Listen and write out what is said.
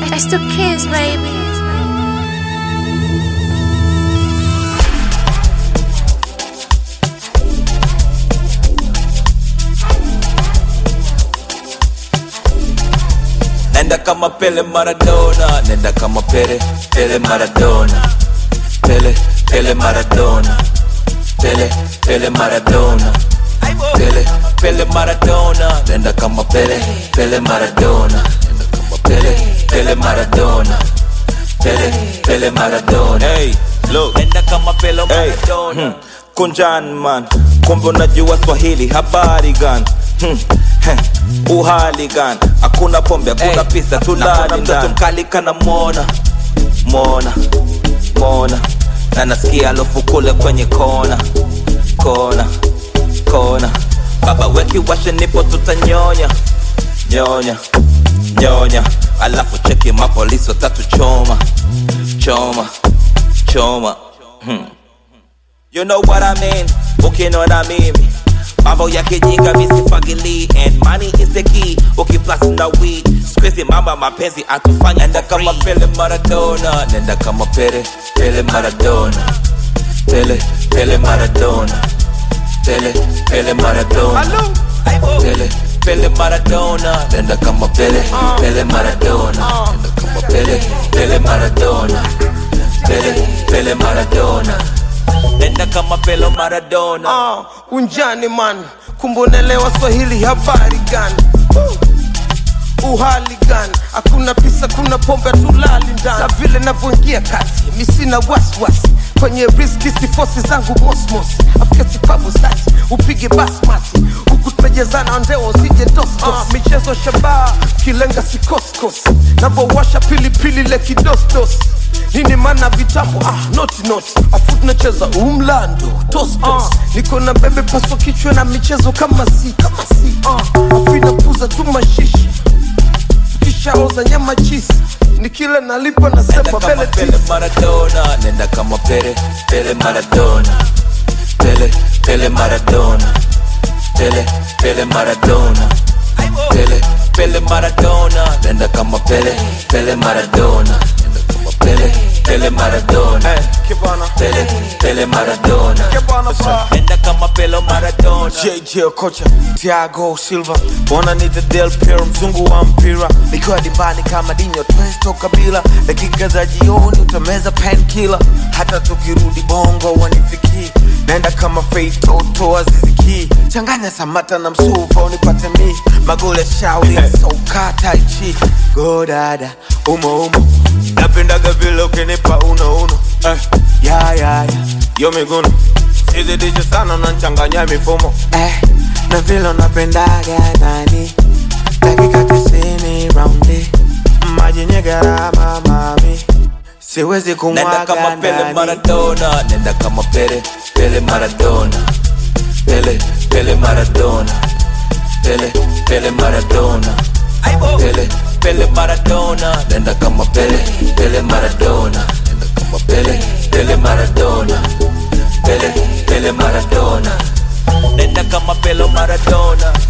It's the kids, baby. Nenda kama Pele Maradona, nenda kama Pele, Pele Maradona, Pele, Pele Maradona, Pele, Pele Maradona, Pele, Pele Maradona, nenda kama Pele, Pele Maradona, nenda kama Pele, Pele Maradona, Pele, Pele Maradona. Hey, look, nenda kama Pele Maradona. Hmm. Kunjan man, kumbe unajua Swahili, habari gani? Hmm. heh, Uhali gani? Hakuna pombe, hakuna Hey, pesa, hakuna tulali mtoto mtoto mkali kana mona mona mona, na nasikia alofu kule kwenye kona kona kona, baba weki washe, nipo tutanyonya nyonya nyonya, alafu cheki mapolisi watatu choma choma choma hmm. You know what I mean? Ukinona mimi mambo ya kijinga misifagili and money is the key ukiplus na weed squeeze mama mapenzi atufanya nenda kama Pele Maradona nenda kama Pele Pele Maradona Pele Pele Maradona Pele Pele Maradona Pele Pele Maradona nenda kama Pele Pele Maradona nenda kama Pele Pele Maradona Pele Pele Maradona nenda kama Pele Maradona Ah, unjani man kumbonelewa swahili habari gani Uh, uhali gani hakuna pisa kuna pombe tulali ndani na vile navyoingia kati mi sina wasiwasi kwenye riski sifosi zangu mosmos afika sipabu sati upige basmati huku tumejezana ndeo usije dostos uh, michezo shabaha kilenga sikoskos navowasha pilipili le kidosdos nini mana vitambo ah, noti noti afu tunacheza umlando tostos uh, niko na bebe paso kichwa na michezo kama si kama si uh, afu inapuza tu mashishi tukishaoza nyama chisi nikila nalipa nenda nasema kama bele Pele tisi Maradona nenda kama Pele Pele Maradona Pele Pele Maradona Pele Pele Maradona Pele Pele Maradona nenda kama Pele Pele Maradona nenda kama Pele Pele Maradona kibana Pele Pele Maradona kibana pa nenda kama Pele Maradona JJ kocha Thiago Silva wananiita Del Piero mzungu wa mpira nikiwa dimbani kama Dinho Twesto Kabila dakika za jioni utameza painkiller hata tukirudi bongo wanifikii naenda kama Faith Toto Aziziki changanya Samata na Msuva unipate mi magole shauri soka tai chi go dada umo umo napendaga vile ukinipa uno uno eh, ya ya ya yo miguno sizidishe sana unanchanganya mifumo eh, na vile unapendaga nani dakika tisini raundi maji nye gharama mami siwezi nenda kama kumwaga Pele ndani Maradona nenda kama Pele Pele Maradona Pele Pele Maradona Pele Pele Maradona Pele Pele Maradona nenda kama Pele Pele Maradona nenda kama Pele Pele Maradona Pele Pele Maradona nenda kama Pele Maradona